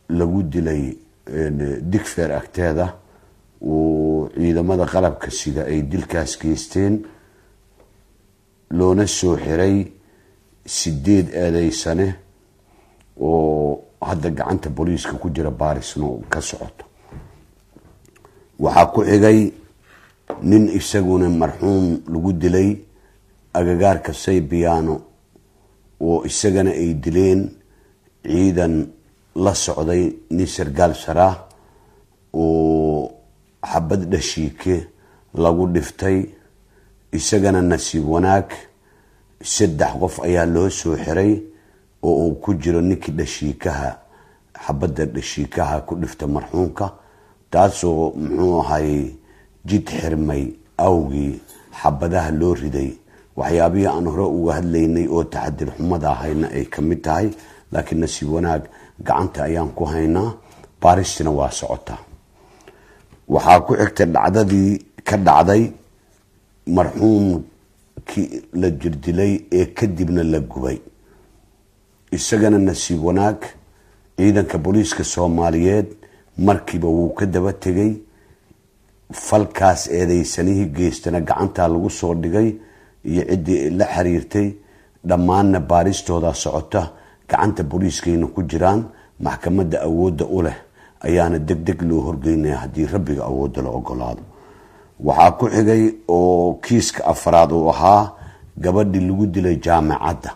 lagu dilay digfeer agteeda uu ciidamada qalabka sida ay dilkaas geysteen loona soo xiray sideed eedeysane oo hadda gacanta booliiska ku jira baarisna ka socoto waxaa ku xigay nin isaguna marxuum lagu dilay agagaarka saybiyaano oo isagana ay dileen ciidan la socday nin sargaal saraah oo xabad dhashiike lagu dhiftay isagana nasiib wanaag saddex qof ayaa loo soo xiray oo uu ku jiro ninkii dhashiikaha xabadda dhashiikaha ku dhifta marxuumka taasoo muxuu ahay jid xirmay awgii xabadaha loo riday waxyaabihii aan hore uga hadlaynay oo taxadir xumada ahayna ay ka mid tahay laakiin nasiib wanaag gacanta ayaan ku haynaa baaristina waa socotaa waxaa ku xigtay dhacdadii ka dhacday marxuumkii la jirdilay ee kadibna la gubay isagana nasiib wanaag ciidanka booliiska soomaaliyeed markiiba wuu ka daba tegay falkaas eedeysanihii geystana gacantaa lagu soo dhigay iyo ciddii la xiriirtay dhammaanna baaristooda socota gacanta booliiskayna ku jiraan maxkamadda awoodda u leh ayaana deg deg loo horgeynaya haddii rabbiga awoodda la ogolaado waxaa ku xigay oo kiiska afraad uu ahaa gabadhii lagu dilay jaamacadda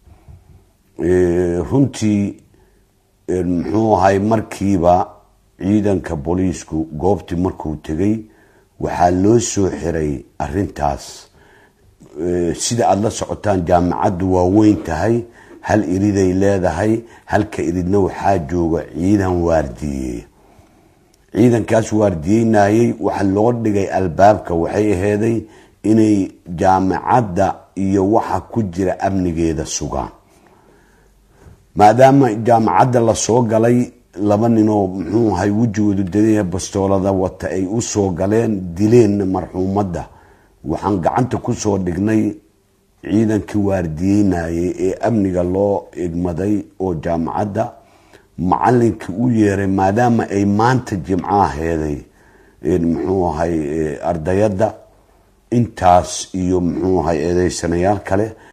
runtii muxuu ahay markiiba ciidanka booliisku goobtii markuu tegay waxaa loo soo xiray arintaas sida aada la socotaan jaamacaddu waa weyn tahay hal iriday leedahay halka iridna waxaa jooga ciidan waardiyeeya ciidankaas waardiyeynayay waxa loo dhigay albaabka waxay aheeday inay jaamacadda iyo waxa ku jira amnigeeda sugaan maadaama jaamacadda lasoo galay laba ninoo muxuu ahay wejigoodu dadaya bastoolada wata ay u soo galeen dileenna marxuumadda waxaan gacanta kusoo dhignay ciidankii waardiyeynayay ee amniga loo igmaday oo jaamacadda macalinkii u yeeray maadaama ay maanta jimcaha heeday muxuu ahay ardayadda intaas iyo muxuu ahay eedeysanayaal kale